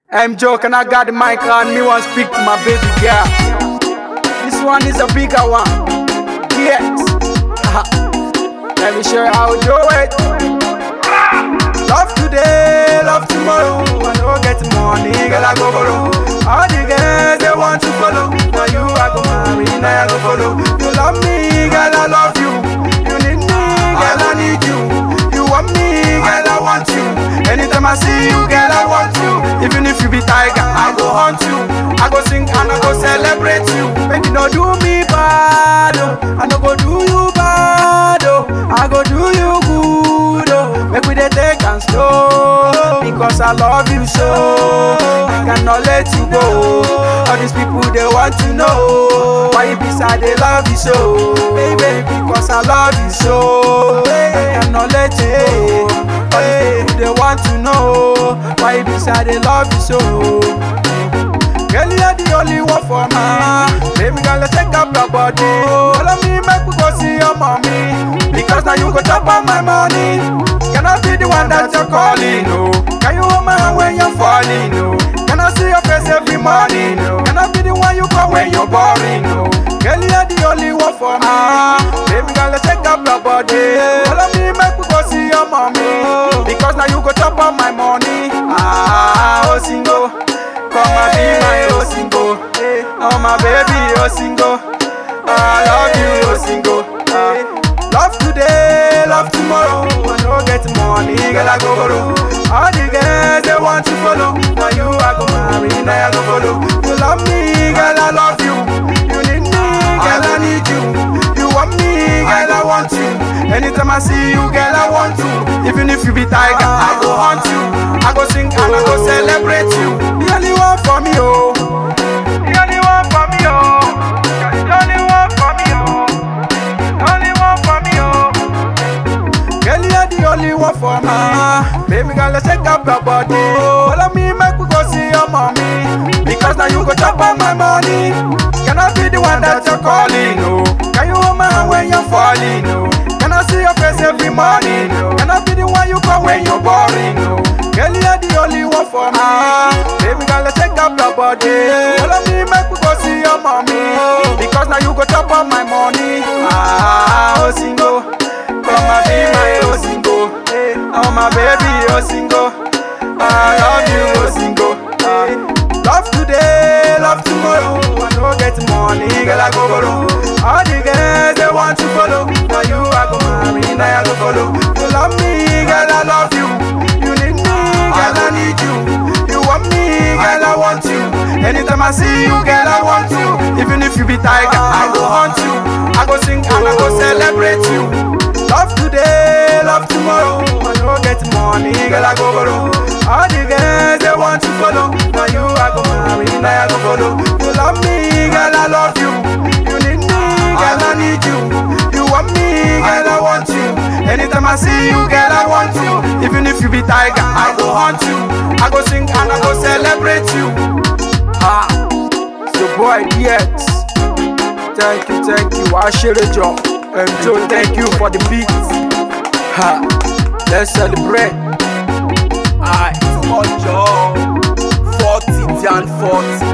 I'm joking, I got the mic on me, want speak to my baby girl. This one is a bigger one. Yes. Let me show you how to do it. Love today, love tomorrow. I don't get money, girl, I go borrow. All the girls they want to follow. Now you I go marry, now I go follow. You love me, girl, I love you. You need me, girl, I need you. You want me, girl, I want you. Anytime I see you, girl, I want you. Even if you be tiger, I go hunt you. I go sing and I go celebrate you. Make you no do me bad, oh. I no go do you bad, oh. I go do you good, oh. Make we dey take and slow, because I love you so. I cannot let you go. All these people they want to know why you be sad, they love you so, baby. Because I love you so. I cannot let you go. All these people they want to know why you be sad, they love you so. Girl, you're the only one for me. Baby girl, let's take up your body. Follow me, make we go see your mommy. Because now you go chop on my money. Can I be the one that you're calling? No. Can you hold my hand when you're falling? No. Can I see your face every morning? No. Can I be the one you call when you're boring? No. Girl, you're the only one for me. Baby girl, let's take up your body. Follow me, make we go see your mommy. Because now you go chop on my money. Ah, oh single. Come and be my oh single. Hey, oh my baby oh single. I love you oh single. Ah, love today, love tomorrow. I no get money, girl I go borrow. All the girls they want to follow. Now you I go marry, now I go follow. You love me, girl I love you. You need me, girl I need you. You want me, girl I want you. Anytime I see you, girl I want you. Even if you be tiger, I go hunt you. I go sing and I go celebrate you. The only one for me, oh. The only one for me, oh. The only one for me, oh. The only one for me, oh. Girl, you're the only one for me. Baby girl, let's check up your body. Follow me, make we go see your mommy. Because now you go chop on my money. Can I be the one that you're calling? No. Can you hold my hand when you're falling? No. Can I see your face every morning? No. Can I be the one you call when you're boring? No. Girl, you're the only one for me. Baby girl, let's check up your body. Follow me, make we go see your mommy. Because now you go chop on my money. Ah, oh single. Come and be my oh single. Hey, oh my baby oh single. I love you oh single. Hey, love today, love tomorrow. I no get money, girl I go borrow. All the girls they want to follow. Now you I go marry, now I go follow. You love me, girl I love you. You need me, girl I need you. You want me, girl I want you. Anytime I see you, girl I want you. Even if you be tiger, I go hunt you. I go sing and I go celebrate you. Love today, love tomorrow. I no get money, girl I go borrow. All the girls they want to follow. Now you I go marry, now I go follow. You love me, girl I love you. You need me, girl I need you. You want me, girl I want you. Anytime I see you, girl I want you. Even if you be tiger, I go hunt you. I go sing and I go celebrate you. Ah, it's your boy DX. Thank you, thank you. I share the job. Um, Joe, thank you for the beat. Ha, let's celebrate. Alright, too much, oh. 40 and 40.